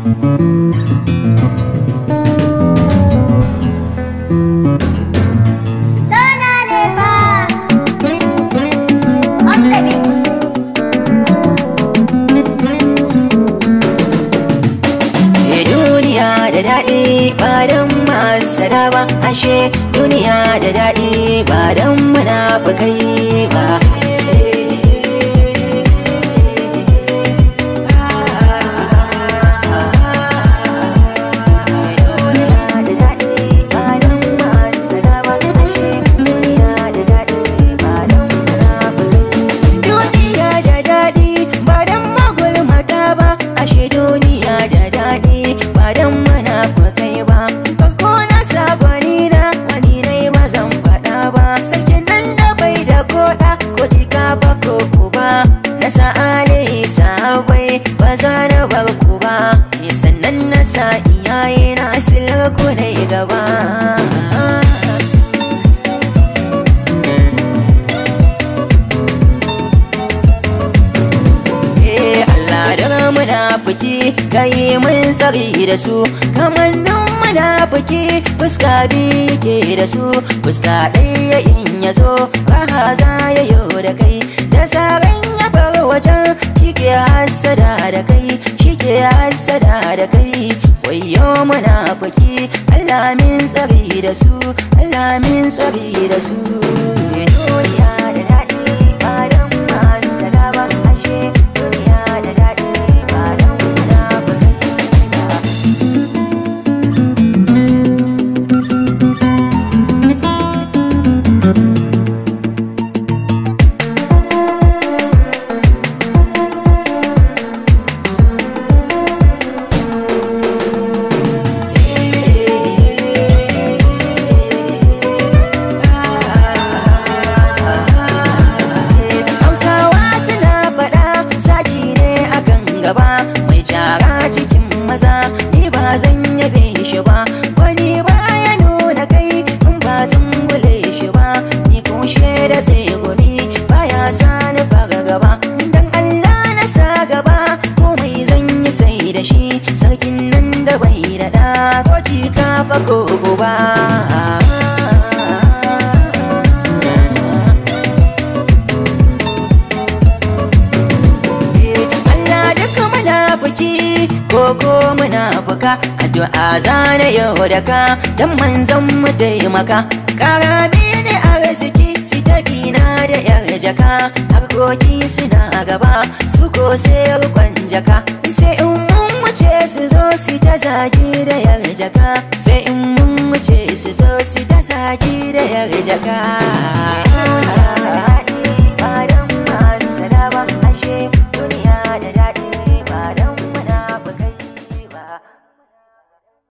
Sana ne fa On the beat Eh, duniya da daɗi ba don masara ba ashe duniya da daɗi ba don munafukai ba Duniya da daɗi ba don magulmata ba ashe duniya da daɗi ba don munafukai ba farko na sabani na wani nai ba zan faɗa ba sakin nan da bai da koɗa ko jika ba ko kuba na sa'ale sabai ba za na bar ku ba sannan na sa iyaye na silar ku dai gaba Eh Allah da munafiki kai mun tsari da su kamannin munafiki fuska biyu ke da su fuska ɗaya in ya zo raha za ya yo da kai da tsarin ya bar wajen shi ke hassada da kai shi ke hassada da kai wayo munafiki Allah min tsari da su Allah min tsari da su duniya da daɗi ba don masu ba ashe duniya da daɗi ba don munafukai ba Hausawa suna faɗa zaki ne akan gaba mai jara cikin maza ni ba zan yabe shi ba wani ba ya nuna kai in ba zan gule shi ba ni kushe da sai gumi baya sa ni fara gaba dan Allah na sa gaba komai zan yi sai da shi sarkin nan da bai da da ko ka fa ko ba Allah duka munafiki ko ko munafuka addu'a zana yau da ka dan manzon mu taimaka karabi ne arziki su tafi na da yar jaka harkoki suna gaba su ko sai rukon jaka sai in mun wuce su zo su ta zagi da yar jaka sai in mun wuce su zo su ta zagi da yar jaka